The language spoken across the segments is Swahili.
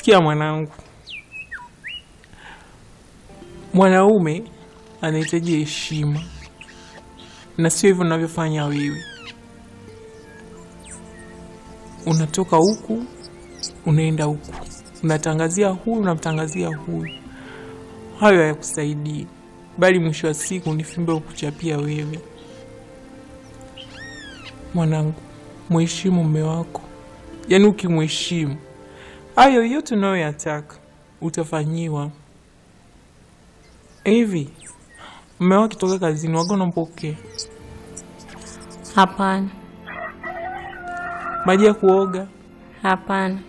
Sikia mwanangu, mwanaume anahitaji heshima na sio hivyo unavyofanya wewe. Unatoka huku unaenda huku, unatangazia huyu unamtangazia huyu. Hayo hayakusaidii, bali mwisho wa siku ni fimbo ya kuchapia wewe. Mwanangu, mheshimu mume wako, yaani ukimheshimu hayo yote unayoyataka utafanyiwa. Hivi mume wako akitoka kazini waga unampokea Hapana, maji ya kuoga, hapana,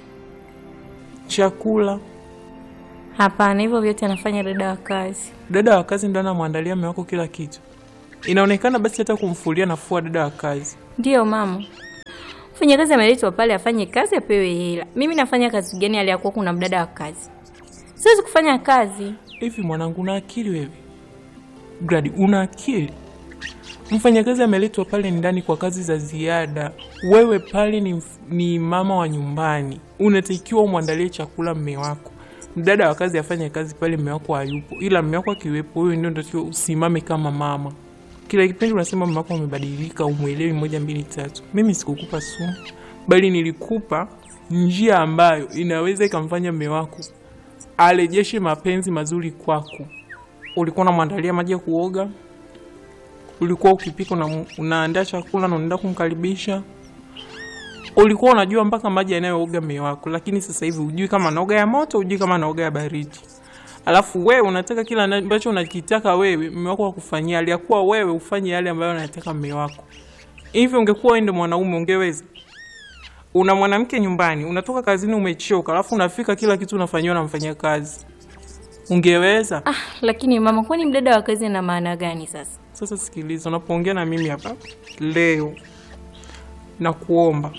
chakula? hapana. Hivyo vyote anafanya dada wa kazi. Dada wa kazi ndo anamwandalia mume wako kila kitu? Inaonekana basi hata kumfulia nafua dada wa kazi. Ndiyo mama, mfanyakazi ameletwa pale afanye kazi apewe hela. Mimi nafanya kazi gani aliyakuwa kuna mdada wa kazi? Siwezi kufanya kazi. Hivi mwanangu, una akili wewe? Gradi, una akili? Mfanyakazi ameletwa pale ndani kwa kazi za ziada. Wewe pale ni, mf- ni mama wa nyumbani, unatakiwa umwandalie chakula mme wako. Mdada wa kazi afanye kazi pale mme wako hayupo, ila mme wako akiwepo, wewe ndio unatakiwa usimame kama mama. Kila kipindi unasema mme wako amebadilika, umwelewi moja mbili tatu. Mimi sikukupa sumu, bali nilikupa njia ambayo inaweza ikamfanya mme wako arejeshe mapenzi mazuri kwako. Ulikuwa unamwandalia maji ya kuoga, ulikuwa ukipika una, unaandaa chakula na unaenda kumkaribisha, ulikuwa unajua mpaka maji yanayooga mume wako, lakini sasa hivi hujui kama anaoga ya moto, hujui kama anaoga ya baridi. Alafu wewe unataka kila na- ambacho unakitaka wewe mume wako akufanyia, aliyakuwa wewe ufanye yale ambayo anataka mume wako. Hivi ungekuwa wewe ndio mwanaume ungeweza? Una mwanamke nyumbani, unatoka kazini umechoka, alafu unafika kila kitu unafanyiwa na mfanya kazi, ungeweza? Ah, lakini mama, kwani mdada wa kazi ana maana gani sasa? Sasa sikiliza, unapoongea na mimi hapa leo, na kuomba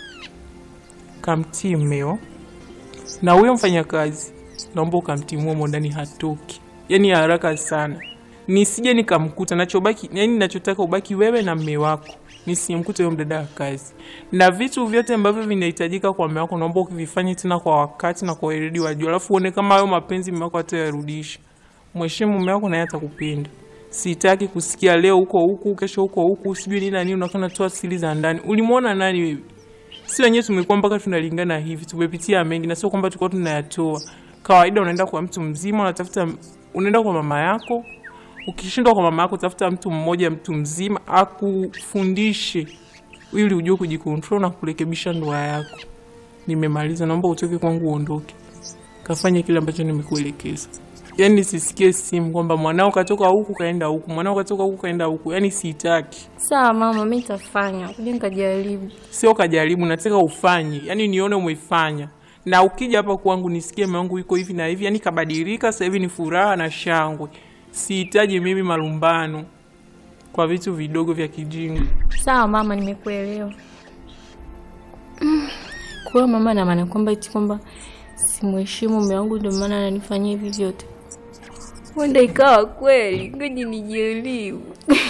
kamtii mmeo na huyo mfanyakazi, naomba ukamtimua humo ndani, hatoki yaani haraka sana, nisije nikamkuta. Nachobaki yani, nachotaka ubaki wewe na mme wako, nisimkute huyo mdada wa kazi, na vitu vyote ambavyo vinahitajika kwa mme wako, naomba ukivifanye tena kwa wakati na kwa weledi wa juu, alafu uone kama hayo mapenzi mme wako atayarudisha. Mheshimu mme wako naye atakupenda. Sitaki kusikia leo huko huku, kesho huko huku, sijui nini na nini, unakuwa unatoa siri za ndani. Ulimwona nani wewe? Si wenyewe tumekuwa mpaka tunalingana hivi, tumepitia mengi, na sio kwamba tulikuwa tunayatoa. Kawaida unaenda kwa mtu mzima, unatafuta, unaenda kwa mama yako. Ukishindwa kwa mama yako, tafuta mtu mmoja, mtu mzima akufundishe, ili ujue kujikontrol na kurekebisha ndoa yako. Nimemaliza, naomba utoke kwangu, uondoke, kafanye kile ambacho nimekuelekeza. Yaani sisikie simu kwamba mwanao katoka huku kaenda huku, mwanao katoka huku kaenda huku. Yaani sitaki, Sawa mama, mi nitafanya, kuja nikajaribu. sio kajaribu, nataka ufanye, yaani nione umefanya, na ukija hapa kwangu nisikie mume wangu yuko hivi na hivi, yaani kabadilika, sasa hivi ni furaha na shangwe. Sihitaji mimi malumbano kwa vitu vidogo vya kijinga. Sawa mama, nimekuelewa. Mm, Kwa hiyo mama ana maana kwamba eti kwamba simheshimu mume wangu ndio maana ananifanyia hivi vyote. Huenda ikawa kweli, ngoja nijaribu.